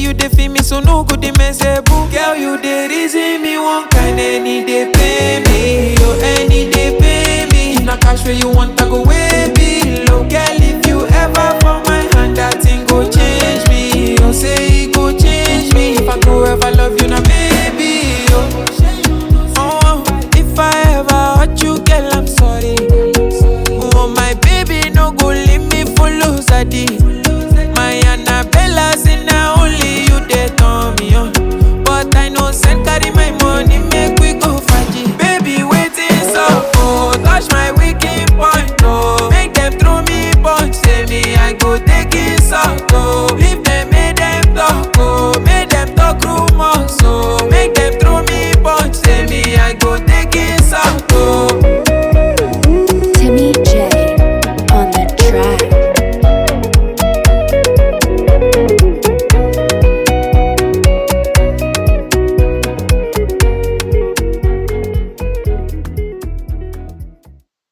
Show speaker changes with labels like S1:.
S1: you dey feel me, so no good, they mess boo. Girl, you dey reason me one kind, any day pay me, oh, any day pay me. If na cash where you want, I go way below. Girl, if you ever fall my hand, that thing go change me. Oh, say it go change me. If I go ever love you, na me.